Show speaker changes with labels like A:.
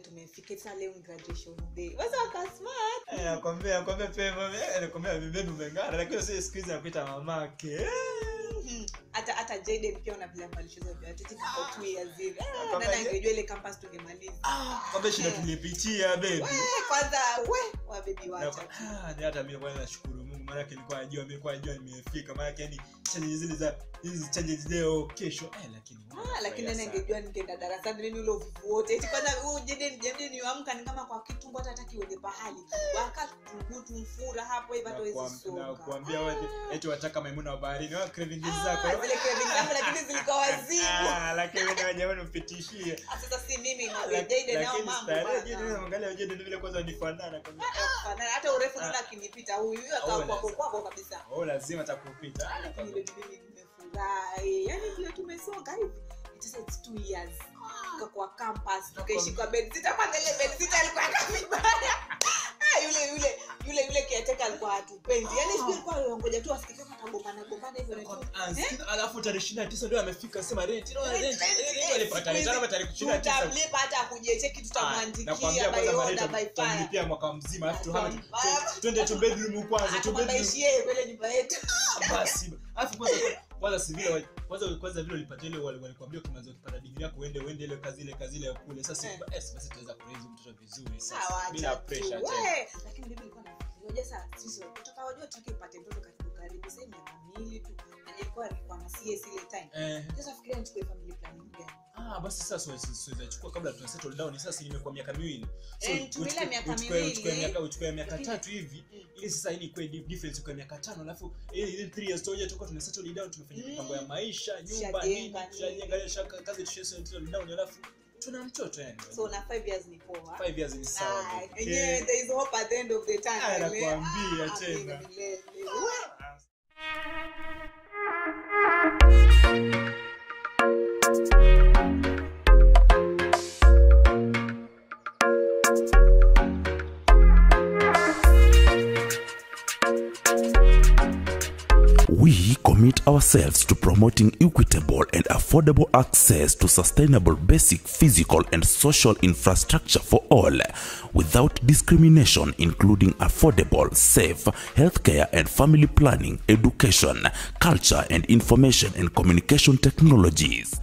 A: tumefika sasa leo ni graduation day wasa waka smart
B: Eh, nakwambia nakwambia pema eh, nakwambia bebi umeng'ara lakini sio siku hizi nakuita mamake Eh.
A: Mhm. hata hata Jaden pia una vile ambavyo alicheza viatu tika kwa two years hivi Ah,
B: Kwamba
A: nani
B: je-
A: angejua ile campus tungemaliza
B: kwamba shida
A: Eh.
B: tulipitia bebi
A: we kwanza we wabebi
B: Na-
A: wacha
B: ah, ni hata mimi kwanza nashukuru mungu maanake nilikuwa najua nilikuwa najua nimefika maanake yani challenges zile za hizi challenges leo kesho eh, lakini
A: Ah, lakini nani
B: sana.
A: angejua ningeenda darasani nini ule uvivu wote eti kwanza huyu Jaden Jaden niamka ni kama kwa kitumbo hata hataki uende pahali wakatugutu mfura hapo hivi hata
B: Na
A: huwezi
B: kuam- na
A: songa
B: kuambia wote eti wataka maimuna wa baharini wa craving zako
A: Ah, zile craving zangu lakini zilikuwa wazimu
B: Ah, lakini wewe na jamani mpitishie
A: Ah, sasa si mimi na
B: Lak-
A: Jaden nao
B: lakini
A: mambo
B: starehe,
A: bana.
B: Jaden, unaangalia Jaden vile kwanza nifanana kwamba
A: Hapana, hata urefu naona akinipita huyu huyu akawa
B: Oh,
A: kwako
B: lazima.
A: kwako kabisa
B: oh lazima atakupita Ah,
A: lakini ile mimi nimefurahi yani vile tumesonga hivi it is it's two years tukakuwa campus tukaishi kwa bed sita kwanza ile bed sita alikuwa kabibaya ah yule yule yule yule kiateka alikuwa hatupendi yani siku alikuwa ngoja tu asikie kama atagombana gombana hivyo na tu
B: Ah,
A: Eh?
B: sikiza, alafu tarehe ishirini na tisa ndio amefika sema rent no,
A: Rent,
B: rent,
A: rent,
B: rent
A: eh,
B: walipata
A: siku hizi
B: rent, ama tarehe ishirini na tisa
A: tutamlipa hata akujecheki
B: Ah,
A: tutamwandikia
B: nakwambia
A: by
B: kwanza
A: order
B: Maria
A: by
B: tutam-
A: fire
B: tutamlipia mwaka mzima alafu tuhame tu-
A: Baya.
B: tu- twende tu bedroom kwanza tu bedroom
A: atamwambaishi yeye kwele nyumba yetu
B: basi alafu kwanza kwanza si vile wa- kwanza kwanza vile ulipata ile wali- walikwambia ukimaliza ukipata degree yako uende uende ile kazi ile kazi ile ya kule sasa
A: Eh.
B: yes, basi tutaweza kuraise mtoto vizuri
A: Sawa,
B: sasa bila
A: acha tu.
B: pressure tena
A: We, lakini bibi alikuwa anafikiria, unajua sasa sisi kutoka wajua tutaki upate mtoto karibu karibu sasa miaka miwili tu na nilikuwa nilikuwa na CS ile time
B: eh
A: sasa fikiria nichukue family planning gani
B: ah basi sasa siwezi siwezi chukua kabla tuna settle down sasa nimekuwa miaka miwili so
A: Eh, nitumie ile
B: uchukue-
A: miaka
B: uchukue-
A: miwili.
B: uchukue miaka uchukue miaka
A: Lakini-
B: tatu hivi
A: Mm.
B: ili sasa ili kwa difference kwa miaka tano alafu ili ili 3 years toja tuko tuna settle down tumefanya
A: Mm.
B: mipango ya maisha nyumba nini
A: Tushajenga
B: tushajenga
A: nini.
B: shaka kazi tusha settle down alafu tuna mtoto yani
A: so na 5 years ni poa
B: 5 years ni sawa
A: Ah,
B: babe.
A: yenyewe there is hope at the end of the
B: Ah,
A: tunnel
B: nakwambia
A: Ah,
B: tena.
A: milele. We.
C: We commit ourselves to promoting equitable and affordable access to sustainable basic physical and social infrastructure for all, without discrimination, including affordable, safe healthcare and family planning, education, culture, and information and communication technologies.